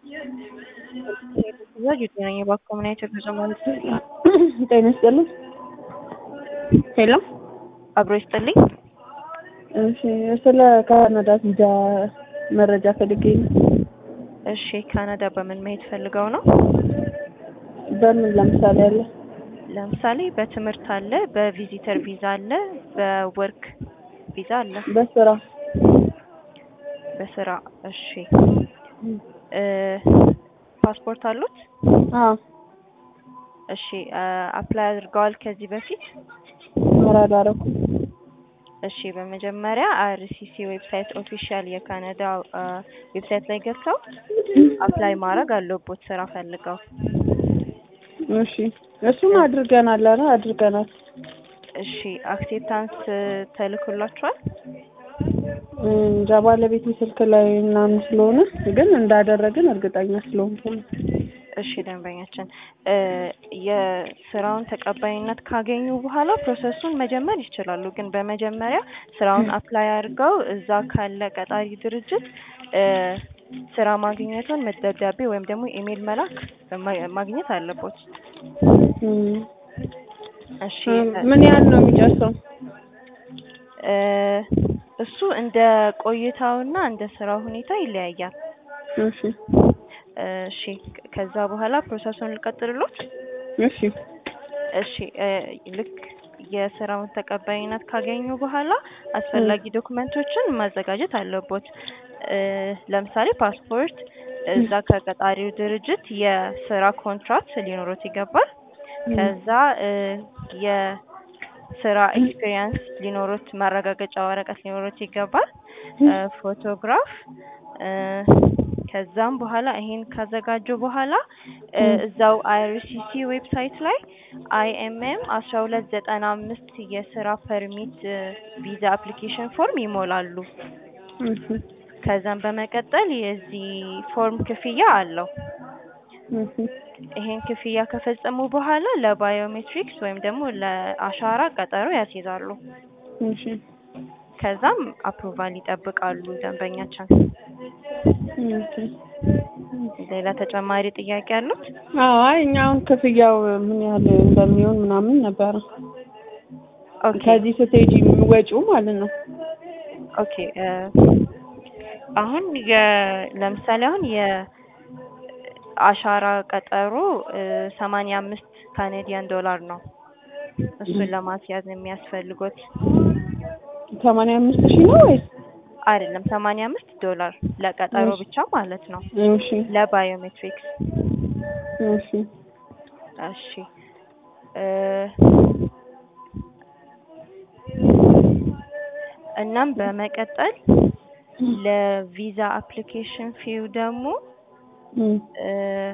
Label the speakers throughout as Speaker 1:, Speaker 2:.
Speaker 1: ነኝ የባኮምናይት ጉዞ ማለት ነው።
Speaker 2: ጤና ይስጥልኝ። ሄሎ
Speaker 1: አብሮ ይስጥልኝ።
Speaker 2: እሺ፣ ስለ ካናዳ ቪዛ መረጃ ፈልጌ ነው።
Speaker 1: እሺ፣ ካናዳ በምን መሄድ ፈልገው ነው?
Speaker 2: በምን ለምሳሌ አለ?
Speaker 1: ለምሳሌ በትምህርት አለ፣ በቪዚተር ቪዛ አለ፣ በወርክ ቪዛ አለ፣
Speaker 2: በስራ
Speaker 1: በስራ። እሺ እ ፓስፖርት አሉት?
Speaker 2: አዎ፣
Speaker 1: እሺ አፕላይ አድርገዋል ከዚህ በፊት?
Speaker 2: ኧረ አላደረኩም።
Speaker 1: እሺ በመጀመሪያ አርሲሲ ዌብሳይት ኦፊሻል የካናዳ ዌብሳይት ላይ ገብተው አፕላይ ማድረግ አለቦት ስራ ፈልገው።
Speaker 2: እሺ እሱም አድርገናል። ኧረ አድርገናል።
Speaker 1: እሺ አክሴፕታንስ ተልኮላችኋል?
Speaker 2: እንጃ ባለቤት ስልክ ላይ ምናምን ስለሆነ ግን እንዳደረግን እርግጠኛ ስለሆንኩ ነው።
Speaker 1: እሺ ደንበኛችን እ የስራውን ተቀባይነት ካገኙ በኋላ ፕሮሰሱን መጀመር ይችላሉ። ግን በመጀመሪያ ስራውን አፕላይ አድርገው እዛ ካለ ቀጣሪ ድርጅት እ ስራ ማግኘቱን ደብዳቤ ወይም ደግሞ ኢሜል መላክ ማ- ማግኘት አለቦት።
Speaker 2: እም፣
Speaker 1: እሺ
Speaker 2: ምን ያህል ነው የሚጨርሰው?
Speaker 1: እ እሱ እንደ ቆይታውና እንደ ስራው ሁኔታ ይለያያል።
Speaker 2: እሺ
Speaker 1: እሺ ከዛ በኋላ ፕሮሰሱን ልቀጥልሎት?
Speaker 2: እሺ
Speaker 1: እሺ እ ልክ የስራውን ተቀባይነት ካገኙ በኋላ አስፈላጊ ዶክመንቶችን ማዘጋጀት አለቦት። እ ለምሳሌ ፓስፖርት፣ እዛ ከቀጣሪው ድርጅት የስራ ኮንትራክት ሊኖሩት ይገባል። ከዛ እ የስራ ኤክስፒሪየንስ ሊኖሩት ማረጋገጫ ወረቀት ሊኖሩት ይገባል። እ ፎቶግራፍ እ ከዛም በኋላ ይሄን ካዘጋጁ በኋላ እ እዛው አይአርሲሲ ዌብሳይት ላይ አይኤምኤም አስራ ሁለት ዘጠና አምስት የስራ ፐርሚት ቪዛ አፕሊኬሽን ፎርም ይሞላሉ።
Speaker 2: እሺ
Speaker 1: ከዛም በመቀጠል የዚህ ፎርም ክፍያ አለው።
Speaker 2: እሺ
Speaker 1: ይሄን ክፍያ ከፈጸሙ በኋላ ለባዮሜትሪክስ ወይም ደግሞ ለአሻራ ቀጠሮ ያስይዛሉ።
Speaker 2: እሺ
Speaker 1: ከዛም አፕሩቫል ይጠብቃሉ ደንበኛችን።
Speaker 2: ኦኬ።
Speaker 1: ሌላ ተጨማሪ ጥያቄ አሉት?
Speaker 2: አዎ አይ እኛ አሁን ክፍያው ምን ያህል እንደሚሆን ምናምን ነበረ
Speaker 1: ኦኬ
Speaker 2: ከዚህ ስትሄጂ ወጪው ማለት ነው።
Speaker 1: ኦኬ እ አሁን የ ለምሳሌ አሁን የአሻራ ቀጠሮ ሰማንያ አምስት ካኔዲያን ዶላር ነው። እሱን ለማስያዝ የሚያስፈልጉት
Speaker 2: ሰማንያ አምስት ሺህ ነው ወይስ?
Speaker 1: አይደለም ሰማንያ አምስት ዶላር ለቀጠሮ
Speaker 2: እሺ።
Speaker 1: ብቻ ማለት ነው።
Speaker 2: እሺ
Speaker 1: ለባዮሜትሪክስ
Speaker 2: እሺ
Speaker 1: እሺ እ እናም በመቀጠል ለቪዛ አፕሊኬሽን ፊው ደግሞ
Speaker 2: እም፣
Speaker 1: እ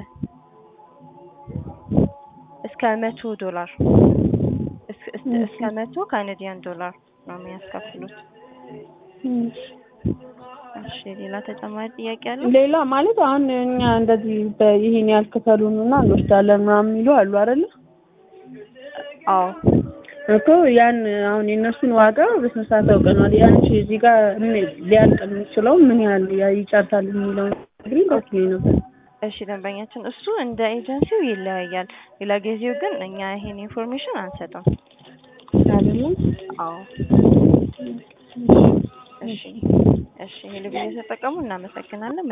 Speaker 1: እስከ መቶ ዶላር እስ- እስ- እስከ መቶ ካናዲያን ዶላር ነው የሚያስከፍሉት።
Speaker 2: እሺ።
Speaker 1: እሺ ሌላ ተጨማሪ ጥያቄ አለ?
Speaker 2: ሌላ ማለት አሁን እኛ እንደዚህ በይሄን ያህል ክፈሉን እና እንወስዳለን ምናምን የሚሉ አሉ አይደለ?
Speaker 1: አዎ
Speaker 2: እኮ ያን አሁን የእነሱን ዋጋ በስነ ስርዓት አውቀናል። ያንቺ እዚህ ጋር ምን ሊያልቅ የሚችለው ምን ያህል ያ- ይጨርሳል የሚለው እንግዲህ ደስ ይለኝ ነበር።
Speaker 1: እሺ ደንበኛችን እሱ እንደ ኤጀንሲው ይለያያል። ሌላ ጊዜው ግን እኛ ይሄን ኢንፎርሜሽን አንሰጥም።
Speaker 2: አይደለም?
Speaker 1: አዎ እሺ እሺ ይሄ ልብስ የተጠቀሙ እናመሰግናለን።